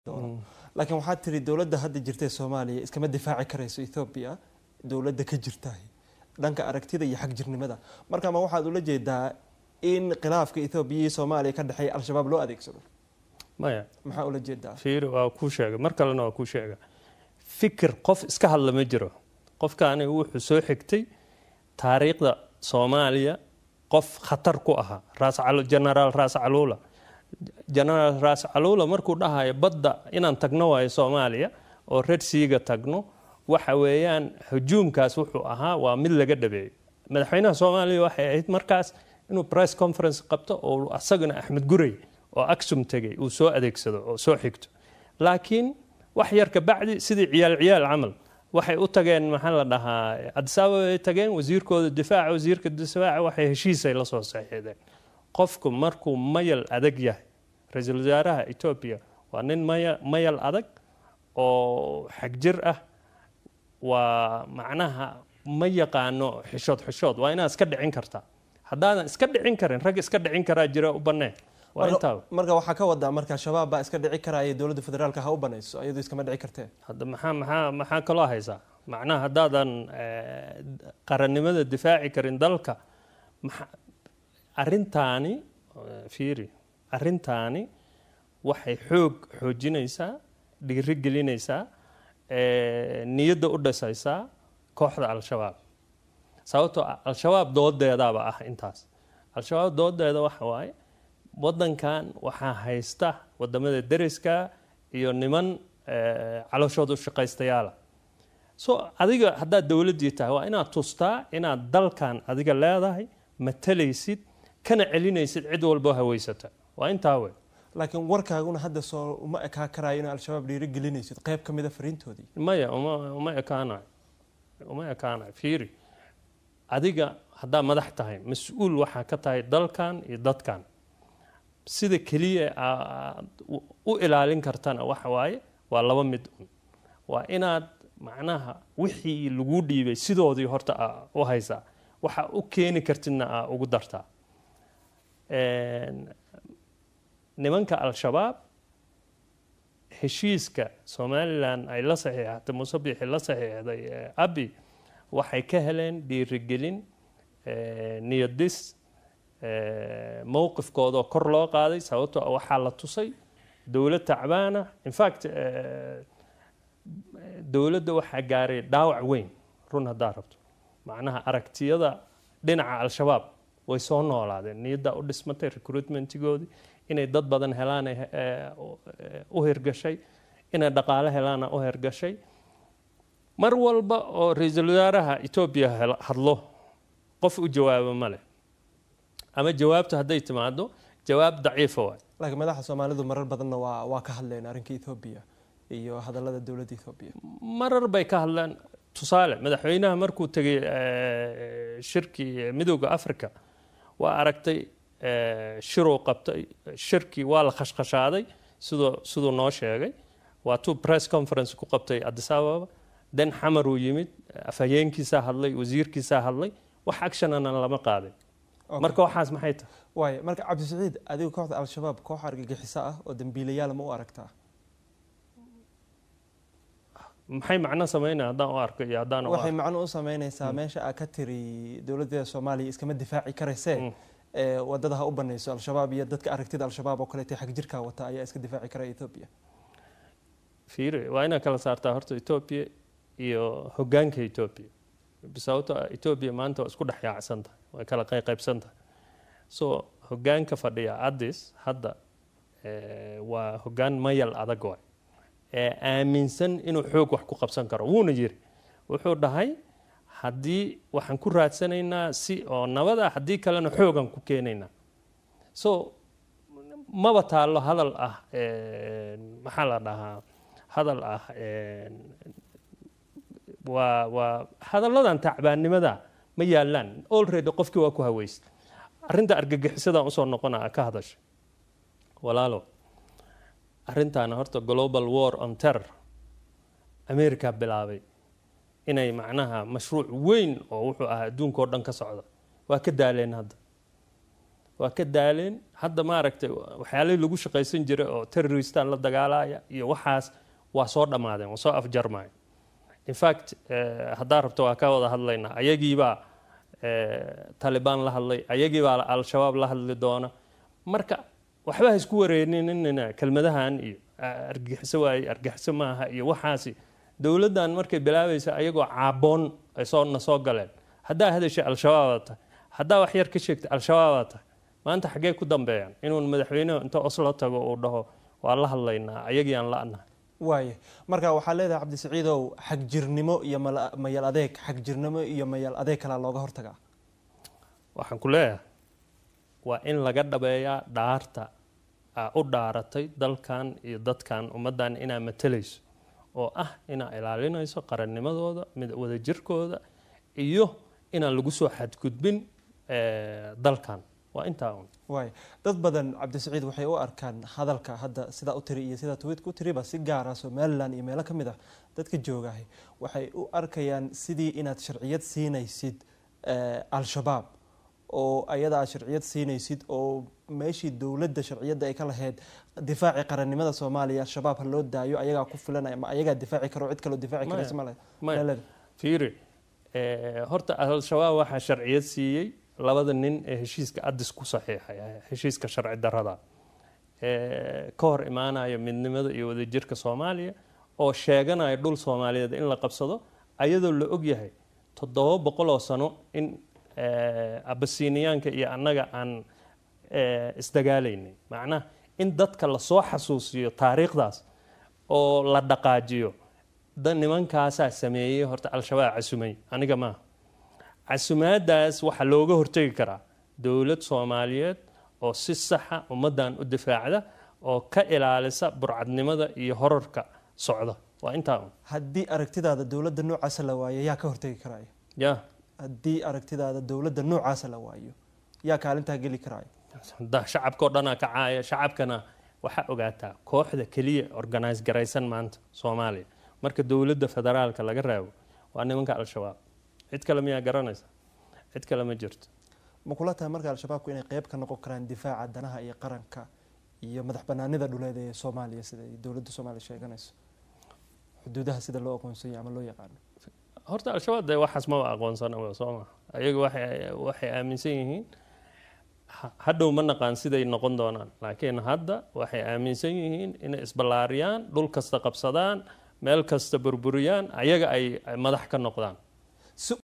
laakiin waxaad tiri dowladda hadda jirta ee soomaaliya iskama difaaci karayso ethoobiya dowladda ka jirtahay dhanka aragtida iyo xagjirnimada marka ma waxaad ula jeedaa in khilaafka ethoobiya iyo soomaaliya ka dhexeeya al-shabaab loo adeegsado maya maxaa ula jeedaa fiiri waa kuu sheega mar kalena waa kuu sheega fikir qof iska hadla ma jiro qofkaani wuxuu soo xigtay taariikhda soomaaliya qof khatar ku ahaa raas genaraal raas caluula genaraal raas caluula markuu dhahayo badda inaan tagno waayo soomaaliya oo red seaga tagno waxa weeyaan hujuumkaas wuxuu ahaa waa mid laga dhabeeyo madaxweynaha soomaaliya waxay ahayd markaas inuu press conference qabto oo asagana axmed gurey oo aksum tegay uu soo adeegsado oo soo xigto laakiin wax yar kabacdi sidii ciyaal ciyaal camal waxay u tageen maxaa la dhahaa adisaaba ay tageen wasiirkooda difaaca wasiirka difaaca waxay heshiisay la soo saxiixdeen qofku markuu mayal adag yahay ra-iisul wasaaraha etoobiya waa nin maya mayal adag oo xagjir ah waa macnaha ma yaqaano xishood xishood waa inaad iska dhicin kartaa haddaadan iska dhicin karin rag iska dhicin karaa jira u banneen waa intaa marka waxaa ka wadaa marka shabaab baa iska dhici karaya dowladda federaalka ha u banayso iyadoo iskama dhici kartee hadda maxaa maxaa maxaa kaloo haysaa macnaha haddaadan qarannimada difaaci karin dalka maxa arrintaani fiiri arrintaani waxay xoog xoojinaysaa dhiiri gelinaysaa niyadda u dhisaysaa kooxda al-shabaab sababtoo al-shabaab doodeedaaba ah intaas al-shabaab doodeeda waxa waaye waddankan waxaa haysta wadamada deriska iyo niman calooshooda u shaqaystayaala so adiga haddaad dowladdii tahay waa inaad tustaa inaad dalkan adiga leedahay matalaysid kana celinaysid cid walbo haweysata waa intaa wey laakiin warkaaguna hadda soo uma ekaa karaayo in al-shabaab dhiiri gelinaysid qayb ka mida fariintoodii maya uma uma ekaanayo uma ekaanayo fiiri adiga haddaa madax tahay mas-uul waxaa ka tahay dalkan iyo dadkan sida keliya aad u ilaalin kartana waxa waaye waa laba mid un waa inaad macnaha wixii lagu dhiibay sidoodii horta aa u haysaa waxa u keeni kartidna aa ugu dartaa nimanka al-shabaab heshiiska somalilan ay la saxiixatay musabixi la saxiixday abi waxay ka heleen dhiirigelin niyadis mowqifkoodao kor loo qaaday sababtoo waxaa la tusay dowlad tacbaana infact dowladda waxaa gaaray dhaawac weyn run haddaa rabto macnaha aragtiyada dhinaca al-shabaab way soo noolaadeen niyaddaa u dhismatay recruitmentigoodii inay dad badan helaana u hirgashay inay dhaqaale helaana u hirgashay mar walba oo ra-iisul wasaaraha etoobiya hadlo qof u jawaabo ma leh ama jawaabtu hadday timaado jawaab daciifa waay laakiin madaxa soomaalidu marar badanna waa waa ka hadleen arrinka ethoobiya iyo hadallada dowladda ethoobiya marar bay ka hadleen tusaale madaxweynaha markuu tegay shirkii midooda africa waa aragtay shiruu qabtay shirkii waa la khashkhashaaday siduu siduu noo sheegay waa tuu press conference ku qabtay addis ababa den xamar uu yimid afhayeenkiisaa hadlay wasiirkiisaa hadlay wax actionana lama qaadin marka waxaas maxay tahay waay marka cabdisiciid adiga kooxda al-shabaab koox argagixiso ah oo dambiilayaal ma u aragtaa maxay macno sameynaya haddaan u arko iyo haddaan u waxay macno u sameynaysaa meesha aa ka tiri dowladda soomaaliya iskama difaaci karaysee wadada ha u banayso al-shabaab iyo dadka aragtida al-shabaab oo kaleeta xag jirkaa wata ayaa iska difaaci kara etoobiya fiiri waa inaad kala saartaa horta etoobiya iyo hogaanka etoobiya sababto etoobiya maanta waa isku dhex yaacsan tahay way kala qayqaybsan tahay so hogaanka fadhiya addis hadda waa hogaan mayal adag waay ee aaminsan inuu xoog wax ku qabsan karo wuuna yiri wuxuu dhahay haddii waxaan ku raadsanaynaa si oo nabada haddii kalena xoogan ku keenaynaa so maba taallo hadal ah maxaa la dhahaa hadal ah waa waa hadalladan tacbaannimada ma yaalaan already qofkii waa ku haweysay arrinta argagixisadan usoo noqona ka hadashay walaalo arrintaana horta global war on terror america bilaabay inay macnaha mashruuc weyn oo wuxuu ahaa adduunka oo dhan ka socda waa ka daaleen hadda waa ka daaleen hadda maaragtay waxyaalihii lagu shaqaysan jiray oo terroristan la dagaalaya iyo waxaas waa soo dhammaadeen waa soo afjarmaya in fact haddaa rabto waa ka wada hadlaynaa ayagiibaa talibaan la hadlay ayagiibaa al-shabaab la hadli doona marka waxba ha isku wareeninina kelmadahan iyo argixiso waaye argixiso maaha iyo waxaasi dowladdan markay bilaabaysa ayagoo caaboon ay soo na soo galeen haddaa hadashay al-shabaabaa tahay haddaa wax yar ka sheegtay al-shabaabaa tahay maanta xaggee ku dambeeyaan inuun madaxweynuhu inta oslo tago uu dhaho waa la hadlaynaa ayagii aan la-nahay waaye marka waxaa leedahay cabdisiciidow xagjirnimo iyo mayal adeeg xagjirnimo iyo mayal adeeg kalaa looga hortagaa waxaan ku leeyahay waa in laga dhabeeyaa dhaarta aa u dhaaratay dalkan iyo dadkan ummaddan inaa matalayso oo ah inaa ilaalinayso qarannimadooda mid wadajirkooda iyo inaan lagu soo xadgudbin dalkan waa intaa un waay dad badan cabdisiciid waxay u arkaan hadalka hadda sidaa u tiri iyo sidaa tweetka u tiriba si gaara somalilan iyo meelo ka mid ah dadka joogahay waxay u arkayaan sidii inaad sharciyad siinaysid al-shabaab oo ayada aad sharciyad siinaysid oo meeshii dowladda sharciyadda ay ka lahayd difaaci qarannimada soomaaliya al-shabaab ha loo daayo ayagaa ku filanaya ma ayagaa difaaci karo cid kaloo difaaci karaysa ma maya fiiri horta al-shabaab waxaa sharciyad siiyey labada nin ee heshiiska adis ku saxiixay heshiiska sharci darada ka hor imaanaya midnimada iyo wadajirka soomaaliya oo sheeganaya dhul soomaaliyeed in la qabsado ayadoo la ogyahay toddoba boqol oo sano in abasiniyaanka iyo annaga aan isdagaalaynay macnaha in dadka lasoo xasuusiyo taariikhdaas oo la dhaqaajiyo da nimankaasaa sameeyey horta al-shabaab casumay aniga maaha casumaadaas waxaa looga hortegi karaa dowlad soomaaliyeed oo si saxa ummaddan u difaacda oo ka ilaalisa burcadnimada iyo horarka socda waa intaa un haddii aragtidaada dowladda noocaasa la waayo yaa ka hortegi karaayo ya haddii aragtidaada dowladda noocaasa la waayo yaa kaalintaa geli karaayo da shacabka oo dhanaa kacaaya shacabkana waxaa ogaataa kooxda keliya organise garaysan maanta soomaaliya marka dowladda federaalka laga raabo waa nimanka al-shabaab cid kale miyaa garanaysa cid kale ma jirto ma kula tahay marka al-shabaabku inay qeyb ka noqon karaan difaaca danaha iyo qaranka iyo madax banaanida dhuleed ee soomaaliya sida ay dowladda soomaaliya sheeganayso xuduudaha sida loo aqoonsanya ama loo yaqaano horta al-shabaab dee waxaas maba aqoonsana soo maa ayaga waxay aaminsan yihiin hadhow ma naqaan siday noqon doonaan laakiin hadda waxay aaminsan yihiin inay isballaariyaan dhul kasta qabsadaan meel kasta burburiyaan ayaga ay madax ka noqdaan